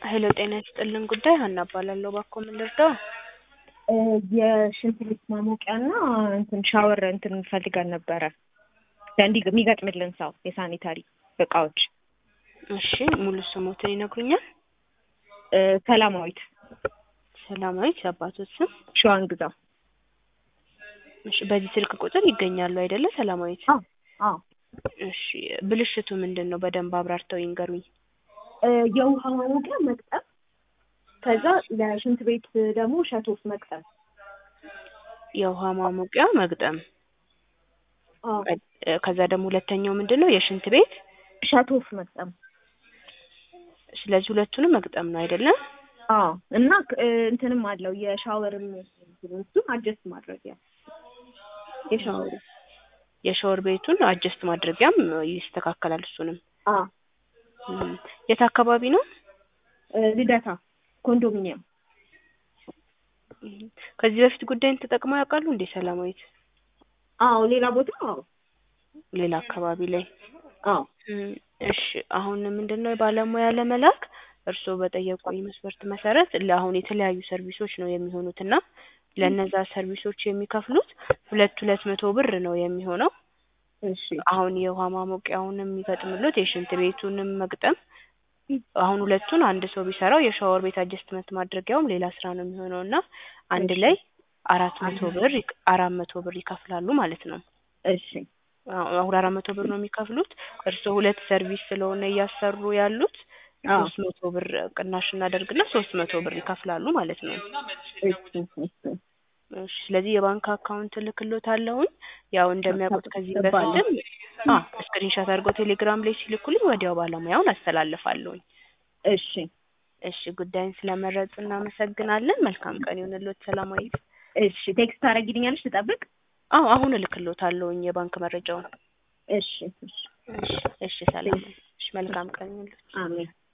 ሄሎ ጤና ይስጥልን ጉዳይ ሀና እባላለሁ። እባክዎ ምን ልርዳው? የሽንት ቤት ማሞቂያና እንትን ሻወር እንትን ፈልገን ነበረ እንዲ የሚገጥምልን ሰው የሳኒታሪ እቃዎች። እሺ ሙሉ ስሞትን ይነግሩኛል? ሰላማዊት ሰላማዊት የአባቶት ስም? ሸዋን ግዛው። እሺ በዚህ ስልክ ቁጥር ይገኛሉ አይደለ ሰላማዊት? አዎ አዎ። እሺ ብልሽቱ ምንድን ነው? በደንብ አብራርተው ይንገሩኝ። የውሃ ማሞቂያ መቅጠም፣ ከዛ ለሽንት ቤት ደግሞ ሸቶፍ መቅጠም። የውሃ ማሞቂያ መግጠም፣ አዎ ከዛ ደግሞ ሁለተኛው ምንድን ነው? የሽንት ቤት ሸቶፍ መቅጠም። ስለዚህ ሁለቱንም መግጠም ነው አይደለም? አዎ እና እንትንም አለው የሻወርም እሱን አጀስት ማድረጊያ የሻወሩ የሻወር ቤቱን አጀስት ማድረጊያም ይስተካከላል። እሱንም አዎ እም፣ የት አካባቢ ነው? ልደታ ኮንዶሚኒየም። እም፣ ከዚህ በፊት ጉዳይን ተጠቅመው ያውቃሉ እንዴ ሰላማዊት? አዎ ሌላ ቦታ አዎ ሌላ አካባቢ ላይ አዎ እም፣ እሺ አሁን ምንድን ነው ባለሙያ ለመላክ እርስዎ በጠየቁኝ መስፈርት መሰረት ለአሁን የተለያዩ ሰርቪሶች ነው የሚሆኑት እና ለእነዛ ሰርቪሶች የሚከፍሉት ሁለት ሁለት መቶ ብር ነው የሚሆነው። እሺ አሁን የውሃ ማሞቂያውንም የሚገጥምሉት የሽንት ቤቱንም መግጠም አሁን ሁለቱን አንድ ሰው ቢሰራው የሻወር ቤት አጀስትመንት ማድረጊያውም ሌላ ስራ ነው የሚሆነው እና አንድ እሺ። ላይ አራት መቶ ብር ይክ- አራት መቶ ብር ይከፍላሉ ማለት ነው። እሺ አሁ- አሁን አራት መቶ ብር ነው የሚከፍሉት። እርስዎ ሁለት ሰርቪስ ስለሆነ እያሰሩ ያሉት አዎ ሶስት መቶ ብር ቅናሽ እናደርግና ሶስት መቶ ብር ይከፍላሉ ማለት ነው። እሺ እሺ እሺ ስለዚህ የባንክ አካውንት እልክልዎታለሁኝ። ያው እንደሚያውቁት ከዚህ ገባለሁ። በፊትም አዎ ስክሪንሾት አድርገው ቴሌግራም ላይ ሲልኩልኝ ወዲያው ባለሙያውን አስተላልፋለሁኝ። እሺ እሺ ጉዳይን ስለመረጡ እናመሰግናለን። መልካም ቀን ይሁንልዎት ሰላማዊት። እሺ ቴክስት ታደርጊልኛለሽ ልጠብቅ? አዎ አሁን እልክልዎታለሁኝ የባንክ መረጃውን። እሺ እሺ እሺ እሺ ሰላም። እሺ መልካም ቀን ይሁንልዎት። አሜን